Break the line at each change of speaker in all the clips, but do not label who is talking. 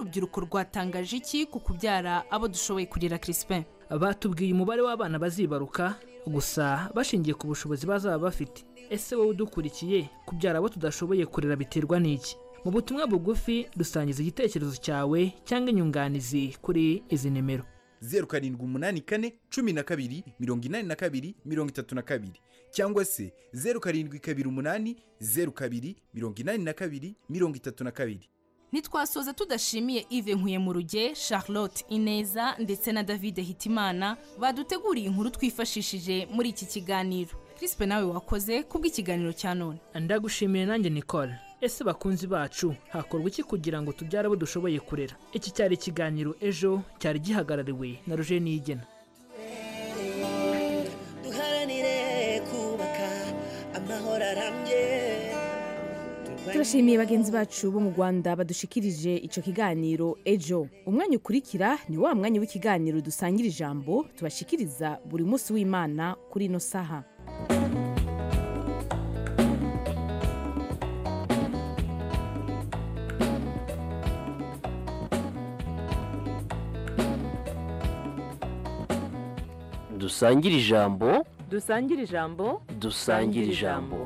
urubyiruko rwatangaje iki ku kubyara abo dushoboye kurira Crispin
batubwiye umubare w'abana bazibaruka gusa bashingiye ku bushobozi bazaba bafite ese wowe udukurikiye kubyara abo tudashoboye kurera biterwa n'iki mu butumwa bugufi dusangiza igitekerezo cyawe cyangwa inyunganizi kuri izi nimero
zeru karindwi umunani kane cumi na kabiri mirongo inani na kabiri mirongo itatu na kabiri cyangwa se zeru karindwi kabiri umunani zeru kabiri mirongo inani na kabiri mirongo itatu na kabiri
ntitwasoza tudashimiye ive nkuyemurugye charlotte ineza ndetse na david hitimana baduteguriye inkuru twifashishije muri iki kiganiro Crispe nawe wakoze kubw'ikiganiro cya none
ndagushimiye nanjye nicole ese bakunzi bacu hakorwa iki kugira ngo tubyare abo dushoboye kurera iki cyari ikiganiro ejo cyari gihagarariwe na ruje niyigena
duharanire kubaka amahoro arambye
turashimiye bagenzi bacu bo mu rwanda badushikirije icyo kiganiro ejo umwanya ukurikira ni wa mwanya w'ikiganiro dusangira ijambo tubashikiriza buri munsi w'imana kuri ino saha
dusangire ijambo
dusangire ijambo
dusangire ijambo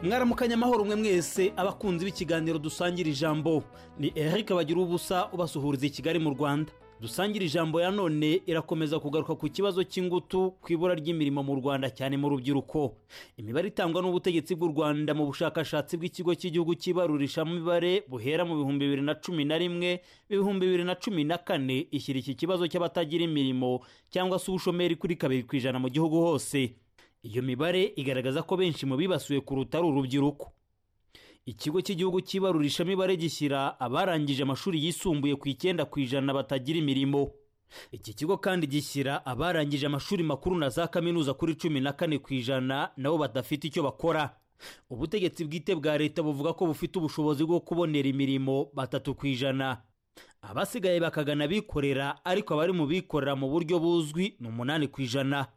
mwaramukanya amahoro umwe mwese abakunzi b'ikiganiro dusangira ijambo ni eric bagira ubusa ubasuhuriza i kigali mu rwanda dusangira ijambo ya none irakomeza kugaruka ku kibazo cy'ingutu ku ibura ry'imirimo mu rwanda cyane mu rubyiruko imibare itangwa n'ubutegetsi bw'u rwanda mu bushakashatsi bw'ikigo cy'igihugu cy'ibarurishamibare buhera mu bihumbi bibiri na cumi na rimwe ibihumbi bibiri na cumi na kane ishyira iki kibazo cy'abatagira imirimo cyangwa se ubushomeri kuri kabiri ku ijana mu gihugu hose iyo mibare igaragaza ko benshi mu bibasiwe kuruta ari urubyiruko ikigo cy'igihugu cy'ibarurishamibare gishyira abarangije amashuri yisumbuye ku icyenda ku ijana batagira imirimo iki kigo kandi gishyira abarangije amashuri makuru na za kaminuza kuri cumi na kane ku ijana nabo badafite icyo bakora ubutegetsi bwite bwa leta buvuga ko bufite ubushobozi bwo kubonera imirimo batatu ku ijana abasigaye bakagana abikorera ariko abari mu bikorera mu buryo buzwi ni umunani ku ijana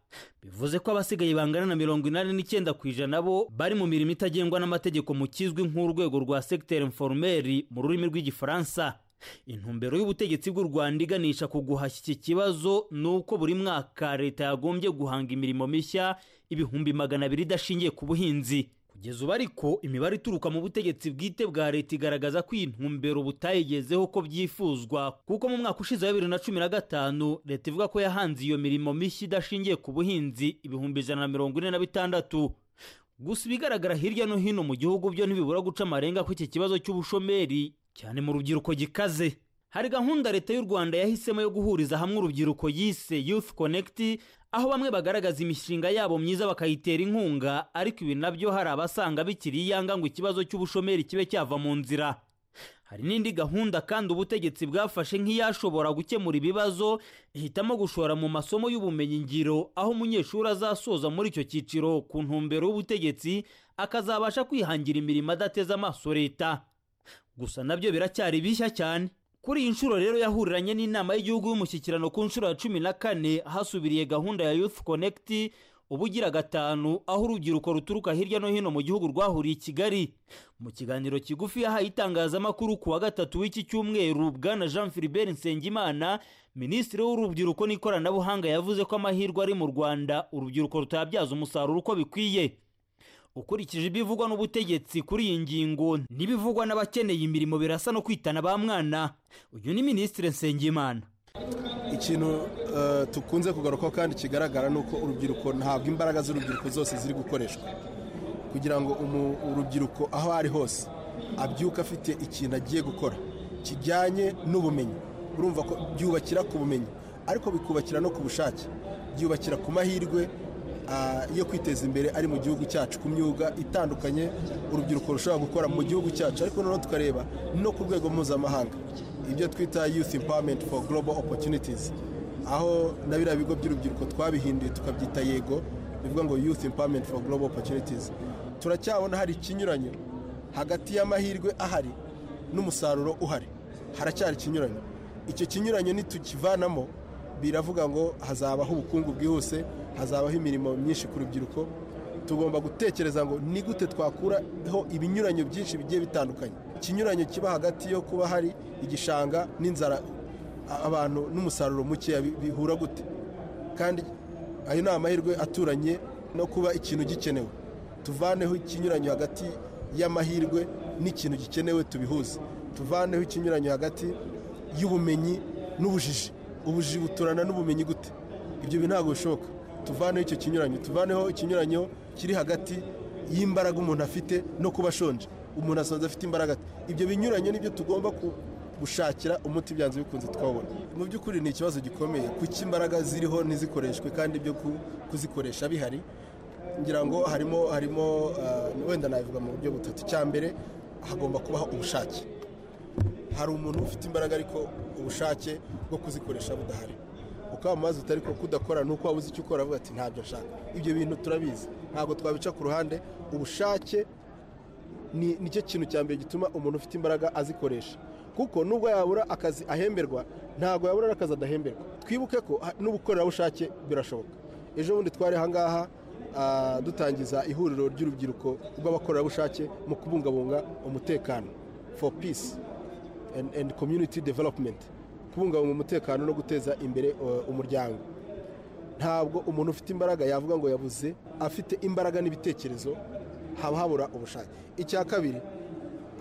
bivuze ko abasigaye bangana na mirongo inani n'icyenda ku ijana bo bari mu mirimo itagengwa n'amategeko mu kizwi nk'urwego rwa segiteri inforumeri mu rurimi rw'igifaransa intumbero y'ubutegetsi bw'u rwanda iganisha ku guhashya iki kibazo ni uko buri mwaka leta yagombye guhanga imirimo mishya ibihumbi magana abiri idashingiye ku buhinzi kugeza ubu ariko imibare ituruka mu butegetsi bwite bwa leta igaragaza ko iyi ntumbero butayigezeho ko byifuzwa kuko mu mwaka ushize wa bibiri na cumi na gatanu leta ivuga ko yahanze iyo mirimo mishya idashingiye ku buhinzi ibihumbi ijana na mirongo ine na bitandatu gusa ibigaragara hirya no hino mu gihugu byo ntibibura guca amarenga ko iki kibazo cy'ubushomeri cyane mu rubyiruko gikaze hari gahunda leta y'u rwanda yahisemo yo guhuriza hamwe urubyiruko yise youth connect aho bamwe bagaragaza imishinga yabo myiza bakayitera inkunga ariko ibi nabyo hari abasanga bikiri iyanga ngo ikibazo cy'ubushomeri kibe cyava mu nzira hari n'indi gahunda kandi ubutegetsi bwafashe nk'iyashobora gukemura ibibazo ihitamo gushora mu masomo y'ubumenyi ngiro aho umunyeshuri azasoza muri icyo cyiciro ku ntumbero y'ubutegetsi akazabasha kwihangira imirimo adateze amaso leta gusa nabyo biracyari bishya cyane kuri iyi nshuro rero yahuriranye n'inama y'igihugu y'umushyikirano ku nshuro ya cumi na kane hasubiriye gahunda ya youth connect uba ugira gatanu aho urubyiruko ruturuka hirya no hino mu gihugu rwahuriye i kigali mu kiganiro kigufi yahaye itangazamakuru ku wa gatatu w'iki cyumweru bwana jean philibert nsengimana minisitiri w'urubyiruko n'ikoranabuhanga yavuze ko amahirwe ari mu rwanda urubyiruko rutabyaza umusaruro uko bikwiye ukurikije ibivugwa n'ubutegetsi kuri iyi ngingo n'ibivugwa n'abakeneye imirimo birasa no kwitana ba mwana uyu ni minisitiri nsengimana
ikintu tukunze kugarukaho kandi kigaragara ni uko urubyiruko ntabwo imbaraga z'urubyiruko zose ziri gukoreshwa kugira ngo urubyiruko aho ari hose abyuke afite ikintu agiye gukora kijyanye n'ubumenyi urumva ko byubakira ku bumenyi ariko bikubakira no ku bushake byubakira ku mahirwe yo kwiteza imbere ari mu gihugu cyacu ku myuga itandukanye urubyiruko rushobora gukora mu gihugu cyacu ariko noneho tukareba no ku rwego mpuzamahanga ibyo twita youth empowerment for global opportunities aho na biriya bigo by'urubyiruko twabihinduye tukabyita yego bivuga ngo youth empowerment for global opportunities turacyabona hari ikinyuranyo hagati y'amahirwe ahari n'umusaruro uhari haracyari ikinyuranyo icyo kinyuranyo nitukivanamo biravuga ngo hazabaho ubukungu bwihuse hazabaho imirimo myinshi ku rubyiruko tugomba gutekereza ngo ni gute twakuraho ibinyuranyo byinshi bigiye bitandukanye ikinyuranyo kiba hagati yo kuba hari igishanga n'inzara a- abantu n'umusaruro mukeya bi- bihura gute kandi ayo ni amahirwe aturanye no kuba ikintu gikenewe tuvaneho ikinyuranyo hagati y'amahirwe n'ikintu gikenewe tubihuze tuvaneho ikinyuranyo hagati y'ubumenyi n'ubujiji ubujiji buturana n'ubumenyi gute ibyo bintu ntabwo bishoboka tuvaneho icyo kinyuranyo tuvaneho ikinyuranyo kiri hagati y'imbaraga umuntu afite no kuba ashonje umuntu asanzwe afite imbaraga ate? ibyo binyuranyo nibyo tugomba ku gushakira umuti byanze bikunze twabona mu by'ukuri ni ikibazo gikomeye kuki imbaraga ziriho ntizikoreshwe kandi ibyo ku- kuzikoresha bihari ngira ngo harimo harimo ah, wenda nabivuga mu buryo butatu cya mbere hagomba kubaho ubushake hari umuntu ufite imbaraga ariko ubushake bwo kuzikoresha budahari ukaba mu mazi utari ko kudakora ni uko waba uzi icyo ukora avuga ati ntabyo nshaka ibyo bintu turabizi ntabwo twabica ku ruhande ubushake ni nicyo kintu cya mbere gituma umuntu ufite imbaraga azikoresha kuko nubwo yabura akazi ahemberwa ntabwo yabura n'akazi adahemberwa twibuke ko ha- n'ubukorerabushake birashoboka ejo bundi twari ahangaha ah, dutangiza ihuriro ry'urubyiruko rw'abakorerabushake mu kubungabunga umutekano for peace and, and community development kubungabunga umutekano no guteza imbere uh, umuryango ntabwo umuntu ufite imbaraga yavuga ngo yabuze afite imbaraga n'ibitekerezo haba habura ubushake icya kabiri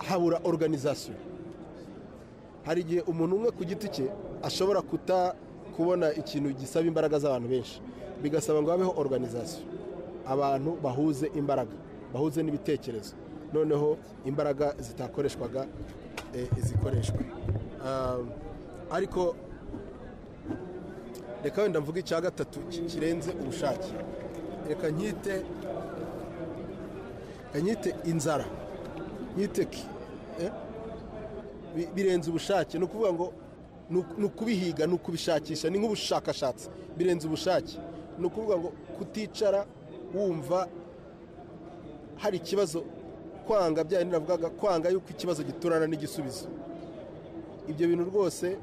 habura organization hari igihe umuntu umwe ku giti cye ashobora kuta kubona ikintu gisaba imbaraga z'abantu benshi bigasaba ngo habeho organization abantu bahuze imbaraga bahuze n'ibitekerezo noneho imbaraga zitakoreshwaga eh, zikoreshwa Ah, ariko reka wenda mvuge icya gatatu ki- kirenze ubushake reka nkite reka nkite inzara nkite ki eh? Bi- birenze ubushake ni ukuvuga ngo ni uku- ni ukubihiga ni ukubishakisha ni nk'ubushakashatsi birenze ubushake ni ukuvuga ngo kuticara wumva hari ikibazo kwanga bya bindi navugaga kwanga yuko ikibazo giturana n'igisubizo ibyo bintu rwose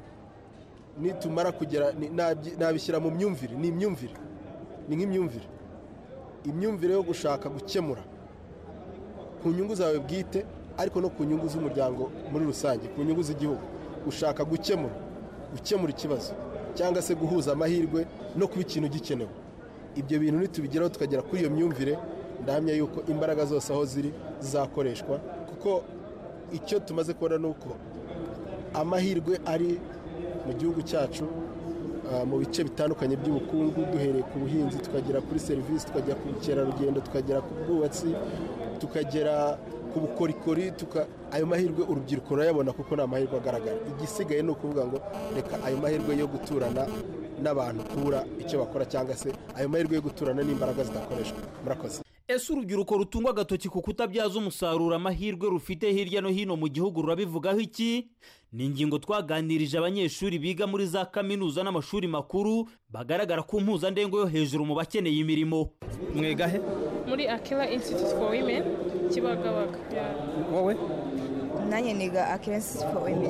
nitumara kugera ni- nabyi- nabishyira mu myumvire ni imyumvire ni nk'imyumvire imyumvire yo gushaka gukemura ku nyungu zawe bwite ariko no ku nyungu z'umuryango muri rusange ku nyungu z'igihugu ushaka gukemura gukemura ikibazo cyangwa se guhuza amahirwe no kuba ikintu gikenewe ibyo bintu nitubigeraho tukagera kuri iyo myumvire ndahamya yuko imbaraga zose aho ziri zizakoreshwa kuko icyo tumaze kubona ni uko amahirwe ari mu gihugu cyacu ah, mu bice bitandukanye by'ubukungu duhereye ku buhinzi tukagera kuri serivisi tukagera ku bukerarugendo tukagera ku bwubatsi tukagera ku bukorikori tuka- ayo mahirwe urubyiruko rurayabona kuko ni amahirwe agaragara igisigaye ni ukuvuga ngo reka ayo mahirwe yo guturana n'abantu kubura icyo bakora cyangwa se ayo mahirwe yo guturana n'imbaraga zidakoreshwa murakoze
ese urubyiruko rutungwa agatoki ku kutabyaza umusaruro amahirwe rufite hirya no hino mu gihugu rurabivugaho iki ni ingingo twaganirije abanyeshuri biga muri za kaminuza n'amashuri makuru bagaragara ku mpuzandengo yo hejuru mu bakeneye imirimo mwigahe
muri akela institute for women kibagabaga
wowe
nanjye niga akenshi for women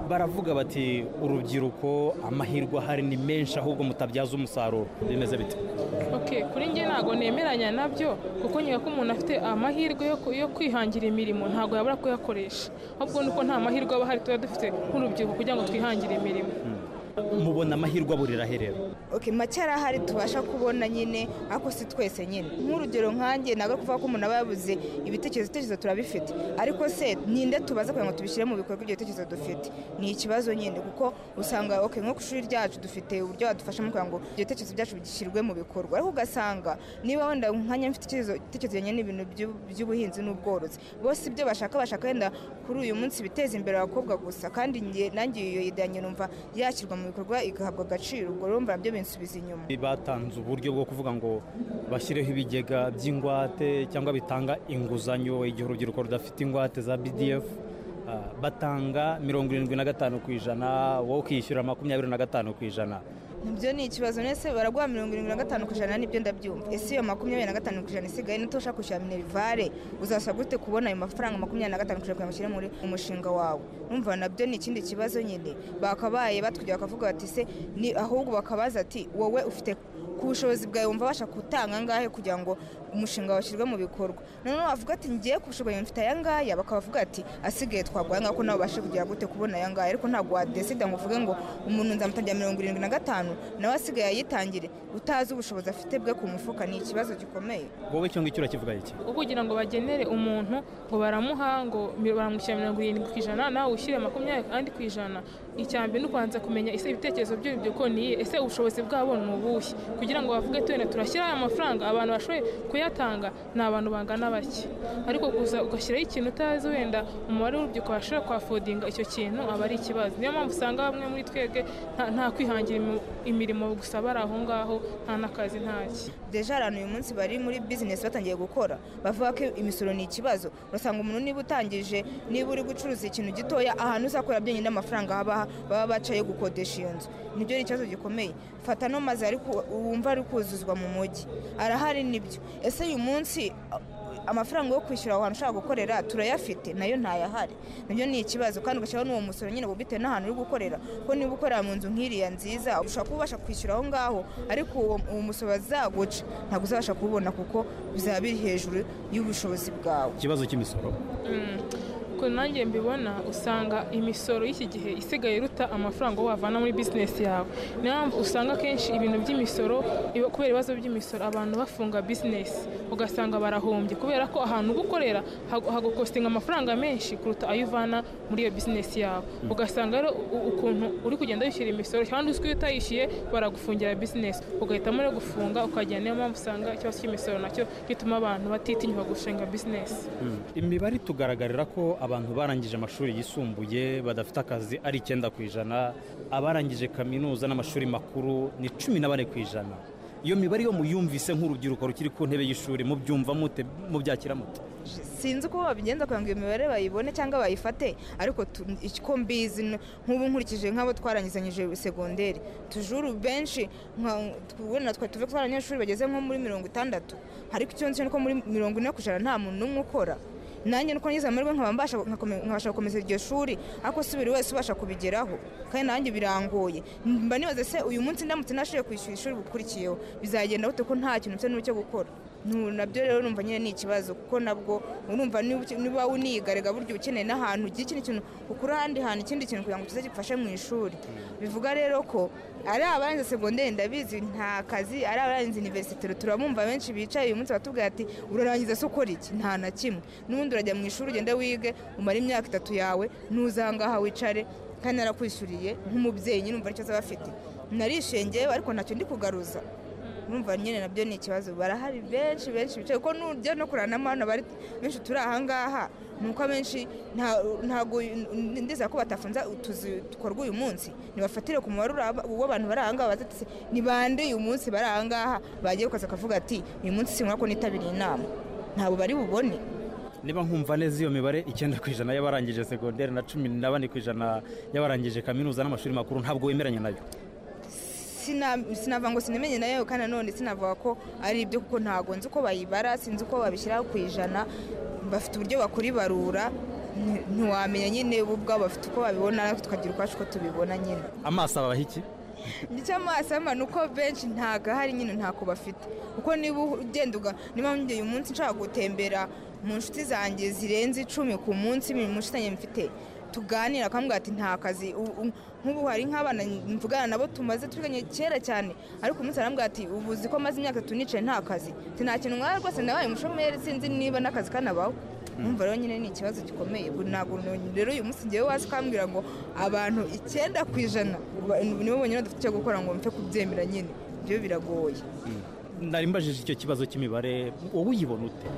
baravuga bati urubyiruko amahirwe ahari ni menshi ahubwo mutabyaza umusaruro bimeze bite
okay kuri njye ntabwo nemeranya nabyo kuko nyuma ko umuntu afite amahirwe yo ku- yo kwihangira imirimo ntabwo yabura kuyakoresha ahubwo nuko nta mahirwe aba ahari tuba dufite nk'urubyiruko kugira ngo twihangire imirimo
mubona amahirwe aburira he rero
okay make arahari tubasha kubona nyine ariko si twese nyine nk'urugero nkanjye ntabwo kuvuga ko umuntu aba yabuze ibitekerezo ibitekerezo turabifite ariko se ninde tubaza kugira ngo tubishyire mu bikorwa ibyo bitekerezo dufite ni ikibazo nyine kuko usanga okay nko ku ishuri ryacu dufite uburyo badufasha mu kugira ngo ibyo bitekerezo byacu bishyirwe mu bikorwa ariko ugasanga niba wenda nkanjye mfite icyerekezo- ibitekerezo bijyanye n'ibintu by'u- by'ubuhinzi n'ubworozi bose ibyo bashaka bashaka wenda kuri uyu munsi biteza imbere abakobwa gusa kandi njye- nanjye iyo idanye numva yashyirwa mu bikorwa igahabwa agaciro ubwo rero mbona byo binsubiza inyuma
batanze uburyo bwo kuvuga ngo bashyireho ibigega by'ingwate cyangwa bitanga inguzanyo igihe urubyiruko rudafite ingwate za bdf Ah, batanga mirongo irindwi na gatanu ku ijana wowe ukishyura makumyabiri na gatanu ku ijana
ibyo ni ikibazo nese baraguha mirongo irindwi na gatanu ku ijana nibyo ndabyumva ese iyo makumyabiri na gatanu ku ijana isigaye niyo ushaka kwishyura minerivare uzasaba gute kubona ayo mafaranga makumyabiri na gatanu ku ijana kugira ngo ushyire muri mu mushinga wawe numva nabyo ni ikindi kibazo nyine bakabaye batwigera bakavuga bati se ni ahubwo bakabaza ati wowe ufite
ku bushobozi bwawe wumva wabasha gutanga angahe kugira ngo umushinga wawe ushyirwe mu bikorwa noneho wavuga ati ngiye ku bushobozi mfite aya ngaya bakabavuga ati asigaye twaguha ngako nawe ubashe kugira gute kubona aya ngaya ariko ntabwo wadesida ngo uvuge ngo umuntu nzamutangira mirongo irindwi na gatanu nawe asigaye ayitangire utazi ubushobozi afite bwe ku mufuka ni ikibazo gikomeye
wowe icyo ngicyo urakivuga iki
kugira ngo bagenere umuntu ngo baramuha ngo mi- baramushyira mirongo irindwi ku ijana nawe ushyire makumyabiri kandi ku ijana icya mbere ni ukubanza kumenya ese ibitekerezo byo ibyo ko ni iye ese ubushobozi bwabo ni ubuhe kugira ngo bavuge tuwene turashyiraho aya mafaranga abantu bashoboye kuyatanga ni abantu bangana bake ariko gusa ugashyiraho ikintu utazi wenda umubare w'urubyiruko washobora kwafodinga icyo kintu aba ari ikibazo niyo mpamvu usanga bamwe muri twebwe nta- nta kwihangira imu- imirimo gusa bari aho ngaho nta n'akazi ntaki
deja abantu uyu munsi bari muri bizinesi batangiye gukora bavuga ko imisoro ni ikibazo urasanga umuntu niba utangije niba uri gucuruza ikintu gitoya ahantu uzakorera byonyine amafaranga haba baba bacaye gukodesha iyo nzu nibyo ari ikibazo gikomeye fata no mazu ari ku- wumva ari kuzuzwa mu mujyi arahari nibyo ese uyu munsi amafaranga yo kwishyura aho hantu ushaka gukorera turayafite nayo ntayahari nabyo ni ikibazo kandi ugashyiraho n'uwo musoro nyine bitewe n'ahantu uri gukorera ko niba ukorera mu nzu nk'iriya nziza ushobora kuba ubasha kwishyura aho ngaho ariko uwo uwo musoro bazaguca ntabwo uzabasha kubona kuko bizaba biri hejuru y'ubushobozi bwawe
ikibazo cy'imisoro
Mm. uko nanjye mbibona usanga imisoro y'iki gihe isigaye iruta amafaranga wavana muri bizinesi yawe niyo mpamvu usanga akenshi ibintu by'imisoro iba- kubera ibibazo by'imisoro abantu bafunga bizinesi ugasanga barahombye kubera ko ahantu uba ukorera hagu- hagukostinga amafaranga menshi kuruta ayo uvana muri iyo bizinesi yawe ugasanga rero u- ukuntu uri kugenda wishyura imisoro kandi uzwi ko iyo utayishyuye baragufungira bizinesi ugahitamo rero gufunga ukagenda niyo mpamvu usanga ikibazo cy'imisoro nacyo gituma abantu batitinyuka gushinga bizinesi
imibare itugaragarira ko abantu barangije amashuri yisumbuye badafite akazi ari icyenda ku ijana abarangije kaminuza n'amashuri makuru ni cumi na bane ku ijana iyo mibare yo muyumvise nk'urubyiruko rukiri ku ntebe y'ishuri mubyumva mute mubyakira mute
sinzi uko babigenza kugira ngo iyo mibare bayibone cyangwa bayifate ariko tu- icyo mbizi ni- nk'ubu nkurikije nk'abo twarangizanyije segonderi tujuru benshi nka- ubona twe tuve ko ari abanyeshuri bageze nko muri mirongo itandatu ariko icyo nzi nuko muri mirongo ine ku ijana nta muntu n'umwe ukora nanjye nuko ngize amahirwe nkaba mbasha nkakome- nkabasha gukomeza iryo shuri ariko si buri wese ubasha kubigeraho kandi nanjye birangoye mba nibaza se uyu munsi ndamutse nashoboye kwishyura ishuri bukurikiyeho bizagenda gute ko nta kintu mfite n'ubu cyo gukora Nu- nabyo rero numva nyine ni ikibazo kuko nabwo urumva niba uke- niba unigarega burya uba ukeneye n'ahantu ugira ikindi kintu ukura ahandi hantu ikindi kintu kugira ngo kize gifashe mu ishuri bivuga rero ko ari abarenze segonderi ndabizi nta kazi ari abarenze iniverisitiro turabumva benshi bicaye uyu munsi batubwira ati urarangiza se ukora iki nta na kimwe n'ubundi urajya mu ishuri ugende wige umare imyaka itatu yawe ntuzangaha wicare kandi narakwishyuriye nk'umubyeyi nyine umva icyo azaba afite narishengeyeho ariko ntacyo ndi kugaruza numva nyine nabyo ni ikibazo barahari benshi benshi bicaye kuko nujya no kuranamo hano bari benshi turi ahangaha ni uko abenshi nta- ntago ndizera ko batafunze utuzi dukorwa uyu munsi nibafatire ku mubare uraba- w'abantu bari ahangaha baza ati ni bande uyu munsi bari ahangaha bagiye gukaza akavuga ati uyu munsi sinkora ko nitabiriye inama ntabwo bari bubone
niba nkumva neza iyo mibare icyenda ku ijana y'abarangije segonderi na cumi na bane ku ijana y'abarangije kaminuza n'amashuri makuru ntabwo wemeranya nayo
Sina- sinavuga ngo sinamenye nayo kandi nanone sinavuga ko ari ibyo kuko ntabwo nzi uko bayibara sinzi uko babishyira ku ijana bafite uburyo bakora ibarura nti- ntiwamenya nyine bo ubwabo bafite uko babibona natwe tukagira ukwacu uko tubibona nyine
amaso abaha iki
icy'amasama ni uko benshi ntabwo ahari nyine ntako bafite kuko niba ugenda uga niba njye uyu munsi nshaka gutembera mu nshuti zanjye zirenze icumi ku munsi mu nshuti zanjye mfite tuganira akambwira ati nta kazi u- u- nk'ubu hari nk'abana mvugana nabo tumaze tuvuganye kera cyane ariko umunsi arambwira ati ubu uzi ko maze imyaka itatu nicaye nta kazi ati nta kintu nk'aho rwose nabaye umushomeri sinzi niba n'akazi kanabaho numva rero nyine ni ikibazo gikomeye ubu ntabwo no- rero uyu munsi ngewe wazi ukambwira ngo abantu icyenda ku ijana ba- nibo bonyine dufite icyo gukora ngo mpfe kubyemera nyine byo biragoye
nari mbajije icyo kibazo cy'imibare wowe uyibona ute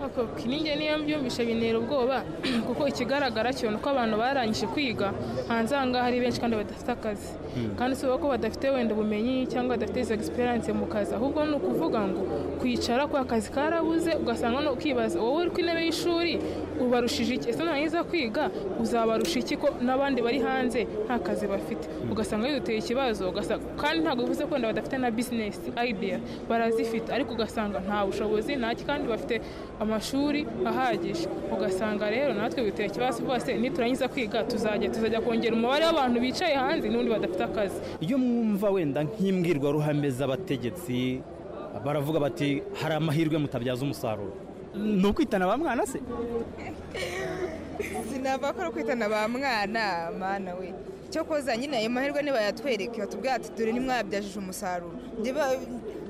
Ako, ninjye niyo mbyumvishe bintera ubwoba kuko ikigaragara cyo ni uko abantu barangije kwiga hanze aha ngaha ari benshi kandi badafite akazi
Mm.
kandi si uko badafite wenda ubumenyi cyangwa badafite izo egisperiyanse mu kazi ahubwo ni ukuvuga ngo kwicara kwa kazi karabuze ugasanga no ukibaza wowe uri ku intebe y'ishuri
ubarushije iki ese nurangiza kwiga uzabarusha iki ko n'abandi bari hanze nta kazi bafite ugasanga biduteye ikibazo ugasa- kandi ntabwo bivuze ko wenda badafite na bizinesi idea barazifite ariko ugasanga nta bushobozi ntaki kandi bafite amashuri ahagije ugasanga rero natwe biteye ikibazo rwose niturangiza kwiga tuzajya tuzajya kongera umubare w'abantu bicaye hanze n'ubundi badafite akazi
iyo mwumva wenda nk'imbwirwaruhame z'abategetsi baravuga bati hari amahirwe mutabyaza umusaruro ni ukwitana ba mwana se
sinava ko ari kwitana ba mwana mwana we cyo koza nyine ayo mahirwe nibayatwereke batubwira ati dore ntimwayabyaje umusaruro Ndiba-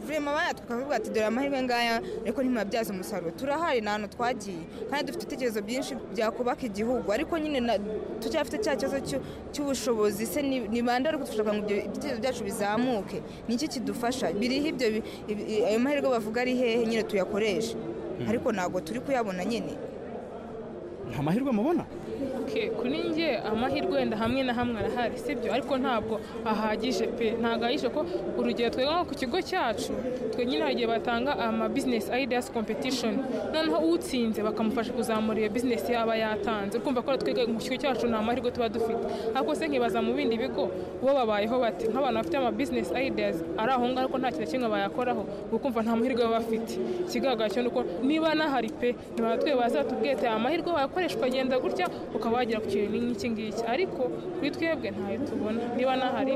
vurema bayatwika bakavuga ati dore amahirwe ngaya ariko ntimwabyaza umusaruro turahari ni ahantu twagiye kandi dufite ibitekerezo byinshi byakubaka igihugu ariko nyine na- turacyafite cya kibazo cy'u- cy'ubushobozi se ni ni bande bari kudufasha kugira ngo ibyo ibitekerezo byacu bizamuke ni iki kidufasha biriho ibyo bi- ibi- ayo mahirwe bavuga ari hehe nyine tuyakoreshe ariko ntabwo turi kuyabona nyine
nta mahirwe mubona
Okay, kuri njye amahirwe wenda hamwe na hamwe arahari sibyo ariko ntabwo ahagije pe ntabwo ahagije ko urugero twebwe nko ku kigo cyacu twe nyine hari igihe batanga ama business ideas competition noneho utsinze bakamufasha kuzamura iyo business yaba yatanze urumva ko twiga mu kigo cyacu nta mahirwe tuba dufite ariko se nkibaza mu bindi bigo bo babayeho bati nk'abantu bafite ama business ideas ari aho ngaho ariko nta kintu na kimwe bayakoraho ukumva nta mahirwe baba bafite ikigaragara cyo ni uko niba nahari pe ni batwe bazatubwiye ati aya mahirwe wayakoreshwa agenda gutya ukaba wagera ku kintu nk'iki ngiki ariko kuri twebwe ntayo tubona niba nahari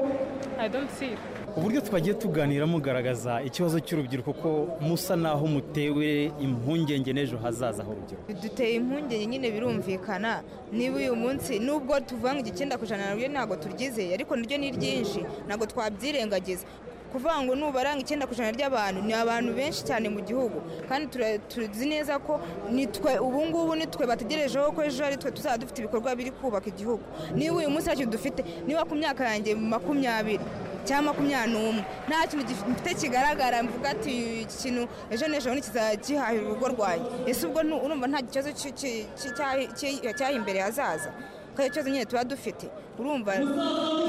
i don't see it.
uburyo twagiye tuganira mugaragaza ikibazo cy'urubyiruko ko musa naho mutewe impungenge n'ejo hazaza h'urubyiruko
biduteye impungenge nyine birumvikana niba uyu munsi nubwo tuvuga ngo icyenda ku ijana naryo ntabwo turyizeye ariko naryo ni ryinshi ntabwo twabyirengagiza kuvuga ngo nubara ngo icyenda ku ijana ry'abantu ni abantu benshi cyane mu gihugu kandi tura- tuzi neza ko ni twe ubu ngubu ni twe bategerejeho ko ejo ari twe tuzaba dufite ibikorwa biri kubaka igihugu niba uyu munsi ntacyo dufite niba ku myaka yanjye makumyabiri cyangwa makumyabiri n'umwe nta kintu gifite kigaragara mvuga ati iki kintu ejo n'ejo bundi kizagihahira urugo rwanjye ese ubwo ntu- urumva nta kibazo cy- cy- cy- cyahi- cy- cyahi imbere hazaza ko ari ikibazo nyine tuba dufite urumva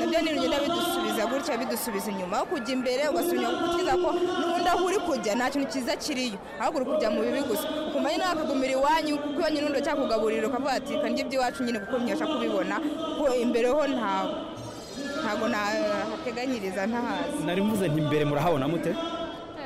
nabyo ni bigenda bidusubiza gutya bidusubiza inyuma aho kujya imbere ugasubira inyuma kuko ukiza ko n'ubundi aho uri kujya nta kintu cyiza kiriyo ahubwo uri kujya mu bibi gusa ukuma nyine wakagumira iwanyu kuko iwanyu n'undi cyakugaburira ukavuga ati reka ndye iby'iwacu nyine kuko ntibasha kubibona kuko imbere ho ntawe ntabwo nahateganyiriza ntahazi
nari mvuze nti mbere murahabona mute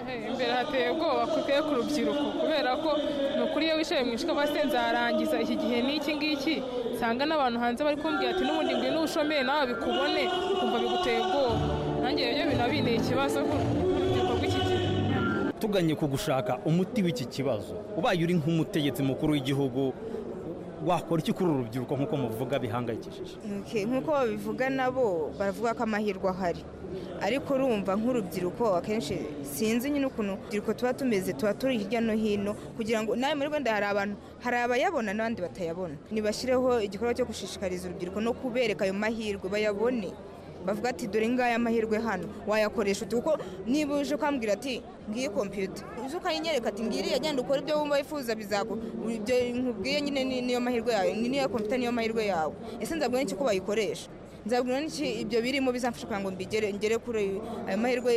Ehe, imbere hateye ubwoba kuteye ku rubyiruko kubera ko ni ukuri iyo wicaye mu ishwa basi nzarangiza iki gihe n'iki ngiki nsanga n'abantu hanze bari kumbwira ati n'ubundi ngwino ushomere nawe bikubone ukumva biguteye ubwoba nanjye rero binabineye ikibazo ku rubyiruko rw'iki gihe
tuganye ku gushaka umuti w'iki kibazo ubaye uri nk'umutegetsi mukuru w'igihugu wakora iki kuri uru rubyiruko nk'uko muvuga bihangayikishije
Okay, nk'uko babivuga nabo baravuga ko amahirwe ahari ariko urumva nk'urubyiruko akenshi sinzi nyine ukuntu urubyiruko tuba tumeze tuba turi hirya no hino kugira ngo nawe muri rwanda hari abantu hari abayabona n'abandi batayabona ntibashyireho igikorwa cyo gushishikariza urubyiruko no kubereka ayo mahirwe bayabone bavuga ati dore ngaya amahirwe hano wayakoresha ute kuko niba uje ukambwira ati ngiyi kompiyuta uze ukayinyereka ati ngiriya genda ukore ibyo wumva wifuza bizaku ibyo nkubwiye nyine ni- niyo mahirwe yawe ni niyo kompiyuta niyo mahirwe yawe ese nzabwira n'iki ko bayikoresha nzabwira n'iki ibyo birimo bizamfasha kugira ngo mbigere ngere kuri ayo mahirwe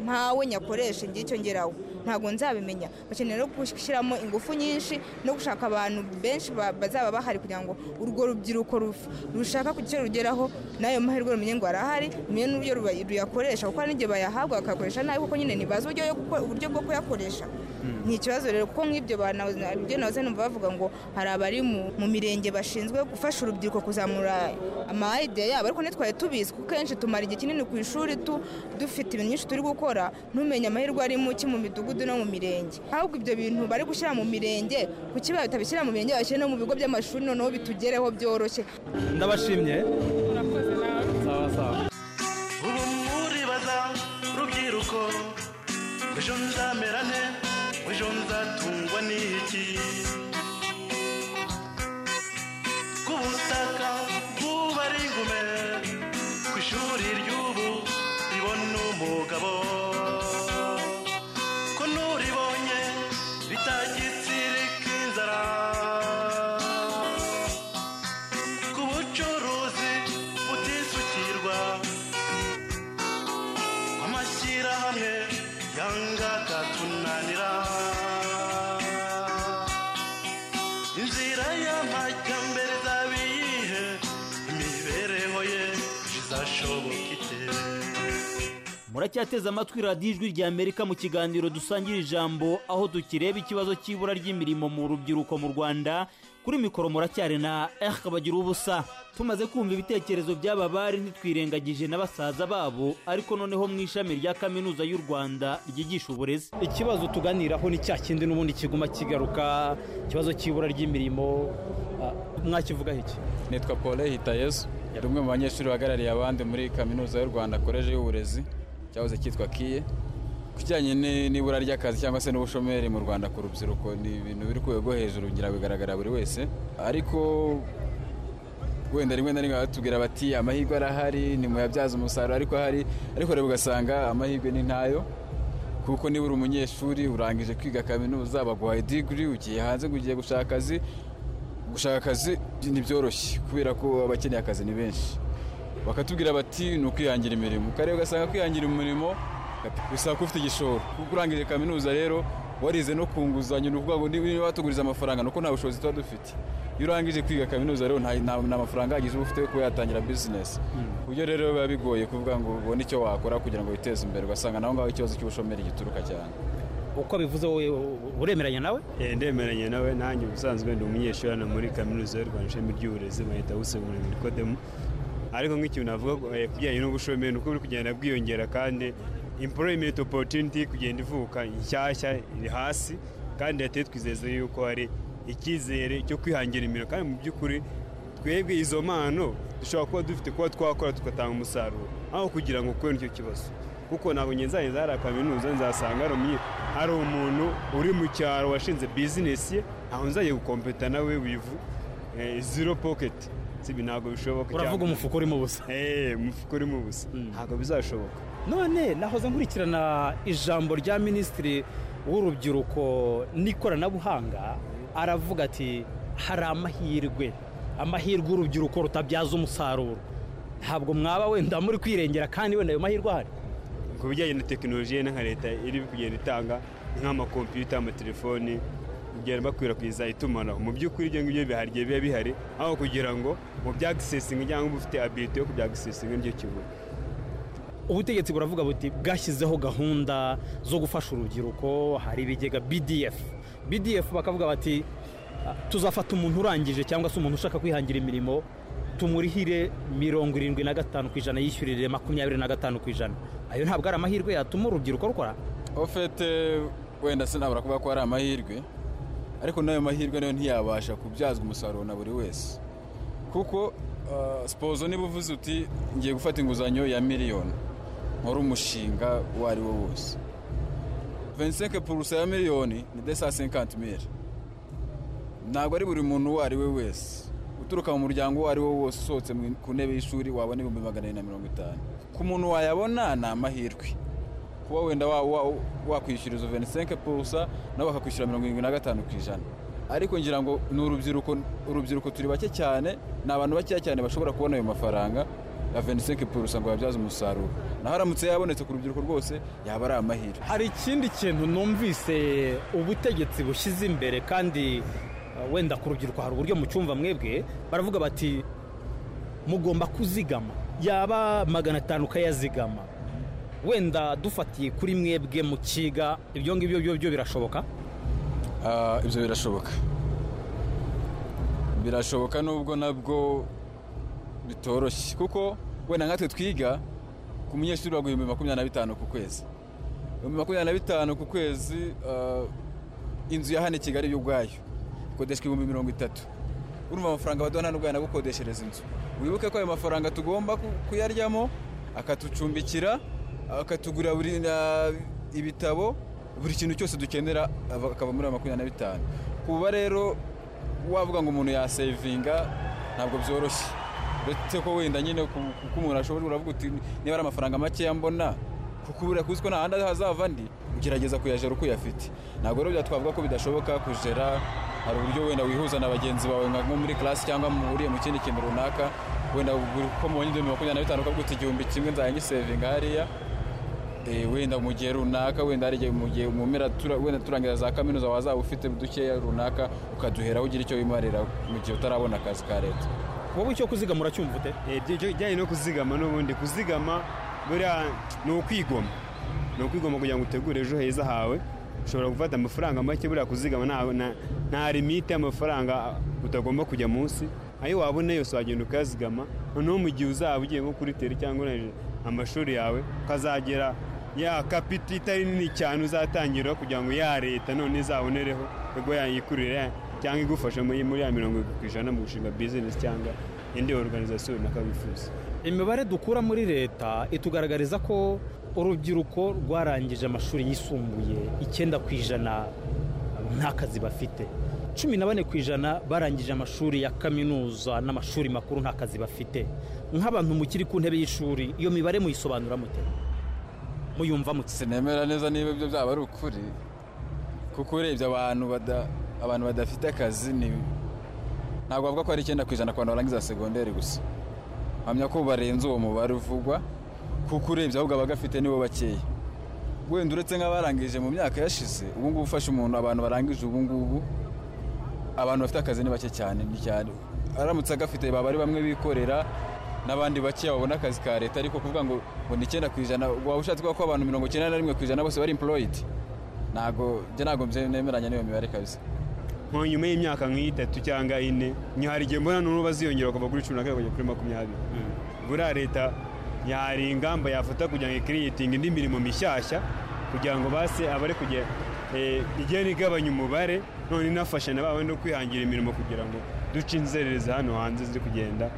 mpawe nyakoreshe ngiye icyo ngeraho ntabwo nzabimenya bakeneye no gushyiramo ingufu nyinshi no gushaka abantu benshi ba- bazaba bahari kugira ngo urwo rubyiruko ruf- rushaka kugira icyo rugeraho n'ayo mahirwe rumenye ngo arahari rumenye n'uburyo ruba- ruyakoresha kuko hari n'igihe bayahabwa bakayakoresha nabi kuko nyine ntibazi uburyo yo guko- uburyo bwo kuyakoresha ni ikibazo rero kuko nk'ibyo bantu ibyo nahoze numva bavuga ngo hari abari mu- mu mirenge bashinzwe gufasha urubyiruko kuzamura amayide yabo ariko ntitwari tubizi kuko kenshi tumara igihe kinini ku ishuri tu- dufite ibintu byinshi turi gukora ntumenye amahirwe ari mu ki mu midugudu no mu mirenge ahubwo ibyo bintu bari gushyira mu mirenge kuki batabishyira mu mirenge bashyire no mu bigo by'amashuri noneho bitugereho byoroshye
ndabashimye sawa sawa
ubu muribaza rubyiruko ejo nzamera nte ejo nzatungwa n'iki ku butaka bw'ubari ingume ku ishuri ry'ubu ribona umugabo ko n'uribonye bitagitsirika inzara ku bucuruzi butisukirwa amashyirahamwe yanga akatunanira inzira ya
amajyambere izabiyihe imibereho ye izashoboka ite
muracyateze amatwi radiyo ijwi rya amerika mu kiganiro dusangira ijambo aho dukireba ikibazo cy'ibura ry'imirimo mu rubyiruko mu rwanda kuri mikoro muracyari na erike bagira ubusa tumaze kumva ibitekerezo by'aba bari ntitwirengagije na basaza babo ariko noneho mu ishami rya kaminuza y'u rwanda ryigisha uburezi ikibazo tuganiraho ni cya kindi n'ubundi kiguma kigaruka ikibazo cy'ibura ry'imirimo mwakivugaho iki
nitwa paul hitayezu yari umwe mu banyeshuri bahagarariye abandi muri kaminuza y'u rwanda koleji y'uburezi cyahoze cyitwa kiye ku kijyanye ni- n'ibura ry'akazi cyangwa se n'ubushomeri mu rwanda ku rubyiruko ni ibintu biri ku rwego rwo hejuru ngira bigaragara buri wese ariko wenda rimwe na rimwe batubwira bati amahirwe arahari nimuyabyaza umusaruro ariko ahari ariko rero ugasanga amahirwe ni ntayo kuko niba uri umunyeshuri urangije kwiga kaminuza baguhaye digiri ugiye hanze ngo ugiye gushaka akazi gushaka akazi ntibyoroshye kubera ko abakeneye akazi ni benshi bakatubwira bati ni ukwihangira imirimo ukareba ugasanga kwihangira umurimo bisaba ko ufite igishoro kuko urangije kaminuza rero warize no ku nguzanyo ni ukuvuga ngo niba watuguriza amafaranga nuko nta bushobozi tuba dufite iyo urangije kwiga kaminuza rero nta nta- nta mafaranga ahagije uba ufite yo kuba yatangira bizinesi ku buryo rero biba bigoye kuvuga ngo ubone icyo wakora kugira ngo witeze imbere ugasanga naho ngaho ikibazo cy'ubushomeri gituruka cyane
uko bivuze wowe uremeranya nawe
ndemeranya nawe nanjye ubusanzwe ndi umunyeshuri hano muri kaminuza y'u rwanda ishami ry'uburezi bahita busegurira ibikodemo ariko nk'ikintu navuga eh, ku bijyanye n'ubushomeri ni uko buri kugenda bwiyongera kandi employment opportunity iri kugenda ivuka nshyashya iri hasi kandi leta yo twizeza yuko hari icyizere cyo kwihangira imirimo kandi mu by'ukuri twebwe izo mpano dushobora kuba dufite kuba twakora tugatanga umusaruro aho kugira ngo kubera icyo kibazo kuko ntabwo njye nzaheza hari kaminuza nzasanga hari umunye- hari umuntu uri mu cyaro washinze bizinesi ye aho nzajya gukompeta nawe wivu zero poketi sibi ntabwo bishoboka
Uravuga umufuka urimo ubusa
eee umufuka urimo ubusa ntabwo bizashoboka
none nahoze nkurikirana ijambo rya minisitiri w'urubyiruko n'ikoranabuhanga aravuga ati hari amahirwe amahirwe urubyiruko rutabyaza umusaruro ntabwo mwaba wenda muri kwirengera kandi wenda ayo mahirwe ahari
ku bijyanye na tekinoloji nka leta iri kugenda itanga nk'amakompiyuta amatelefoni kugenda bakwirakwiza itumanaho mu by'ukuri ibyo ngibyo bihari igihe biba bihari aho kugira ngo mu byagisisinga cyangwa ufite abilite yo kubyagisisinga nicyo kibuga
ubutegetsi buravuga buti bwashyizeho gahunda zo gufasha urubyiruko hari ibigega bdf bdf bakavuga bati "Ah, tuzafata umuntu urangije cyangwa se umuntu ushaka kwihangira imirimo tumurihire mirongo irindwi na gatanu ku ijana yishyurire makumyabiri na gatanu ku ijana ayo ntabwo ari amahirwe yatuma urubyiruko rukora
ofete wenda sinabura kuvuga ko hari amahirwe ariko n'ayo mahirwe nayo ntiyabasha kubyazwa umusaruro na buri wese kuko ah, sipozo niba uvuze uti ngiye gufata inguzanyo ya miliyoni nkora umushinga uwo ari wo wose 25 purusa ya miliyoni ni 250 mili ntabwo ari buri muntu uwo ari we wese uturuka mu muryango uwo ari wo wose usohotse mu- ku ntebe y'ishuri wabona ibihumbi magana abiri na mirongo itanu ku muntu wayabona ni amahirwe kuba wenda wa- wa- wakwishyura izo 25 purusa nabo bakakwishyura mirongo irindwi na gatanu ku ijana ariko ngira ngo ni urubyiruko urubyiruko turi bake cyane ni abantu bakeya cyane bashobora kubona ayo mafaranga ya 25 purusa ngo babyaze umusaruro naho aramutse yabonetse ku rubyiruko rwose yaba ari amahirwe
hari ikindi kintu numvise ubutegetsi bushyize imbere kandi uh, wenda ku rubyiruko hari uburyo mucyumva mwebwe baravuga bati mugomba kuzigama yaba magana atanu ukayazigama wenda dufatiye kuri mwebwe mukiga ibyo ngibyo byo byo birashoboka
Ah, ibyo birashoboka birashoboka nubwo nabwo bitoroshye kuko wenda nkatwe twiga ku munyeshuri baguha ibihumbi makumyabiri na bitanu ku kwezi ibihumbi makumyabiri na bitanu ku kwezi ah, inzu ya hano i kigali yo ubwayo ikodeshwa ibihumbi mirongo itatu urumva amafaranga baduha nta n'ubwo yanagukodeshereza inzu wibuke ko ayo mafaranga tugomba ku- kuyaryamo akatucumbikira akatugurira buri na- ibitabo buri kintu cyose dukenera ava- akava muri ayo makumyabiri na bitanu kuba rero wavuga ngo umuntu yasevinga ntabwo byoroshye uretse ko wenda nyine ku- kuko umuntu ashobora uravuga uti niba ari amafaranga makeya mbona kuko ubu urakuzi ko nta handi hazava andi ugerageza kuyajera uko uyafite ntabwo rero twavuga ko bidashoboka kujera hari uburyo wenda wihuza na bagenzi bawe nka nko muri class cyangwa muhuriye mu kindi kintu runaka wenda ubwo uko mubonye ibihumbi makumyabiri na bitanu ukavuga uti igihumbi kimwe nzajya ngisevinga hariya Eh, wenda mu gihe runaka wenda hari igihe mu gihe mu mpera tura- wenda turangira za kaminuza wazaba ufite dukeya runaka ukaduheraho ugira icyo wimarira mu gihe utarabona akazi ka leta
wowe icyo kuzigama uracyumva ute ibijyanye no kuzigama n'ubundi kuzigama buriya ni ukwigoma ni ukwigoma kugira ngo utegure ejo heza hawe ushobora gufata amafaranga make buriya kuzigama nta- na- nta limite y'amafaranga utagomba kujya munsi ayo wabona yose wagenda ukayazigama noneho mu gihe uzaba ugiye nko kuri teri cyangwa urangije amashuri yawe ukazagera ya kapita itari nini cyane uzatangira kugira ngo ya leta none izabonereho ubwo yayikurire ya- cyangwa igufasha muri muri ya mirongo irindwi ku ijana mu gushinga bizinesi cyangwa indi oruganizasiyo runaka wifuza
imibare dukura muri leta itugaragariza ko urubyiruko rwarangije amashuri yisumbuye icyenda ku ijana nta kazi bafite cumi na bane ku ijana barangije amashuri ya kaminuza n'amashuri makuru nta kazi bafite nk'abantu mukiri ku ntebe y'ishuri iyo mibare muyisobanura mute muyumva mute
sinemera neza niba ibyo byaba ari ukuri kuko urebye abantu bada- abantu badafite akazi ni ntabwo bavuga ko ari icyenda ku ijana ku bantu barangiza segonderi gusa mpamya ko barenze uwo mubare uvugwa kuko urebye ahubwo abagafite nibo bakeya wenda uretse nk'abarangije mu myaka yashize ubu ngubu ufashe umuntu abantu barangije ubu ngubu abantu bafite akazi ni bake cyane ni cyane aramutse agafite baba ari bamwe bikorera n'abandi bakeya babona akazi ka leta ariko kuvuga ngo ngo ni icyenda ku ijana waba ushatse kuvuga ko abantu mirongo icyenda na rimwe ku ijana bose bari emporoyidi ntabwo njye ntabwo nemeranya n'iyo mibare kabisa
nko nyuma y'imyaka nk'itatu cyangwa ine niho hari igihe mbona n'ubu baziyongera kuva kuri cumi na kane kujya kuri makumyabiri buriya leta yari ingamba yafata kugira ngo ikiriyitinga indi mirimo mishyashya kugira ngo base abari kujya eh, igenda igabanya umubare none inafasha na babandi no kwihangira imirimo kugira ngo duce inzererezi hano hanze ziri kugenda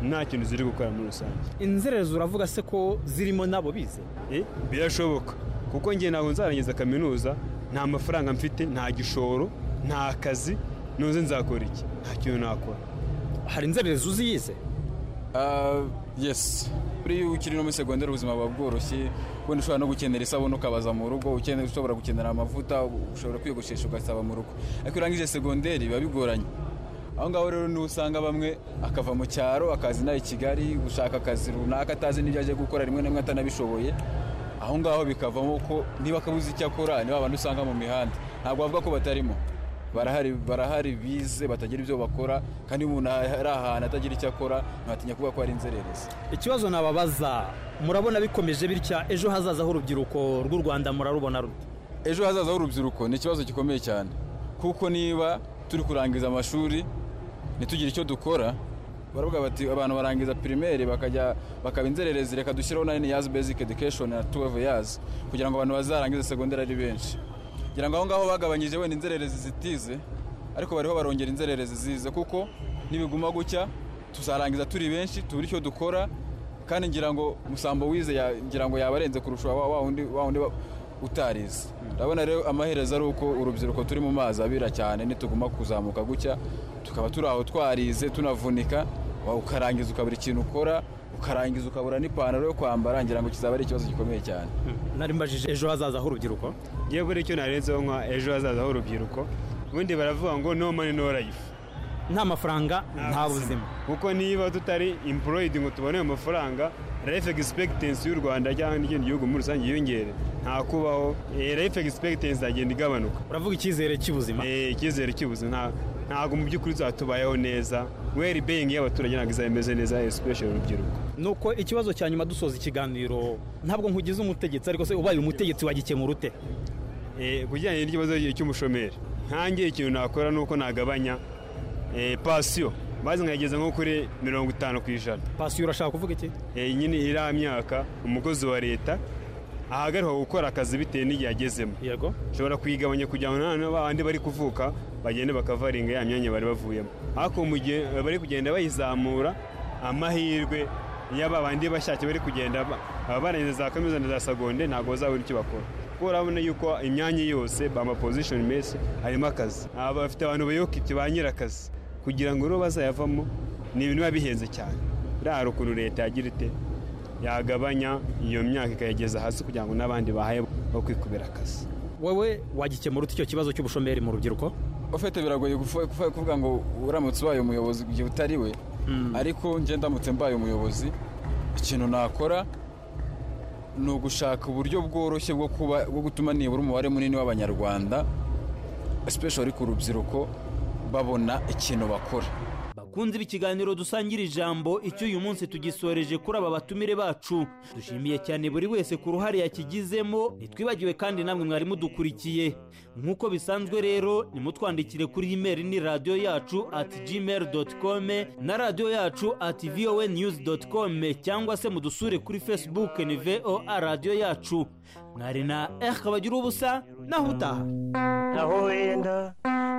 nta kintu ziri gukora muri rusange
inzererezi uravuga se ko zirimo nabo bize
Eh, birashoboka kuko njye ntabwo nzarangiza kaminuza nta mafaranga mfite nta gishoro nta kazi ntuzi nzakora iki nta kintu nakora
hari inzererezi uzi yize
yesi buriya iyo ukiri no muri segonderi ubuzima buba bworoshye wenda ushobora no gukenera isabune ukabaza mu rugo ukenera ushobora gukenera amavuta ushobora kwiyogoshesha ugasaba mu rugo ariko iyo urangije segonderi biba bigoranye aho ngaho rero niho usanga bamwe akava mu cyaro akaza inaha i kigali gushaka akazi runaka atazi n'ibyo agiye gukora rimwe na rimwe atanabishoboye aho ngaho bikavamo ko niba akabuze icyo akora niba abantu usanga mu mihanda ntabwo bavuga ko batarimo barahari barahari bize batagira ibyo bakora kandi iyo umuntu ari ahantu atagira icyo akora mwatinya kuvuga ko ari inzererezi
ikibazo nababaza murabona bikomeje bitya ejo hazaza h'urubyiruko rw'u rwanda murarubona rute
ejo hazaza h'urubyiruko ni ikibazo gikomeye cyane kuko niba turi kurangiza amashuri ntitugire icyo dukora baravuga bati abantu barangiza pirimeri bakajya bakaba inzererezi reka dushyiraho na yazi basic education na 12 years kugira ngo abantu bazarangize segonderi ari benshi kugira ngo aho ngaho bagabanyije wenda inzererezi zitize ariko bariho barongera inzererezi zize kuko nibiguma gutya tuzarangiza turi benshi tubura icyo dukora kandi ngira ngo musambo wize ya- ngira ngo yaba arenze kurusha wa wa wundi wa wundi ba- utarize ndabona rero amaherezo ari uko urubyiruko turi mu mazi abira cyane nituguma kuzamuka gutya tukaba turi aho twarize tunavunika wa- ukarangiza ukabura ikintu ukora ukarangiza ukabura n'ipantaro yo kwambara ngira ngo kizaba ari ikibazo gikomeye cyane
nari mbajije ejo hazaza h'urubyiruko
ngiye buri icyo narenzeho nka ejo hazaza h'urubyiruko ubundi baravuga ngo no money no life
nta mafaranga nta buzima
kuko niba tutari employed ngo tubone ayo mafaranga life expectancy y'u rwanda cyangwa n'ikindi gihugu muri rusange yiyongere nta kubaho eh, life expectancy agenda igabanuka
uravuga icyizere cy'ubuzima
icyizere cy'ubuzima nta- ntabwo mu by'ukuri tubayeho neza well being y'abaturage ntabwo izaba imeze neza especially urubyiruko
nuko ikibazo cya nyuma dusoza ikiganiro ntabwo nkugize umutegetsi ariko se ubaye umutegetsi wagikemura ute
Eh, ku bijyanye n'ikibazo cy'umushomeri nkange ikintu nakora ni uko nagabanya eh, pasiyo maze nkayigeza nko kuri mirongo itanu ku ijana
pasiyo urashaka kuvuga iki
nyine iriya myaka umukozi wa leta ahagarikwa gukora akazi bitewe n'igihe agezemo
yego
ushobora kuyigabanya kugira ngo nta bandi bari kuvuka bagende bakavaringa ya myanya bari bavuyemo ariko mu gihe bari kugenda bayizamura amahirwe ya ba bandi bashatse bari kugenda ba- baba barangiza za kaminuza na za segonde ntabwo bazabona icyo bakora kuko urabona yuko imyanya yose ba mapozishoni menshi harimo akazi Aba bafite abantu bayoboka ibyo ba nyirakazi kugira ngo rero bazayavamo ni ibintu biba bihenze cyane buriya hari ukuntu leta yagira ite yagabanya iyo myaka ikayigeza hasi kugira ngo n'abandi bahaye bo kwikubira akazi
wowe wagikemura ute icyo kibazo cy'ubushomeri mu rubyiruko
ufite biragoye gufu- kufu- kuvuga ngo uramutse ubaye umuyobozi mu gihe utari we ariko njye ndamutse mbaye umuyobozi ikintu nakora ni ugushaka uburyo bworoshye bwo kuba bwo gutuma nibura umubare munini w'abanyarwanda especially ku rubyiruko babona ikintu bakora
bakunzi b'ikiganiro dusangira ijambo icyo uyu munsi tugisoreje kuri aba batumire bacu dushimiye cyane buri wese ku ruhare yakigizemo ntitwibagiwe kandi namwe mwari mudukurikiye nk'uko bisanzwe rero nimutwandikire kuri imeri ni radiyo yacu ati gmail doti kome na radiyo yacu ati vowe niyuzi doti kome cyangwa se mudusure kuri facebook ni voa radiyo yacu mwari na eri kabagira ubusa naho utaha
naho wenda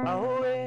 aho wenda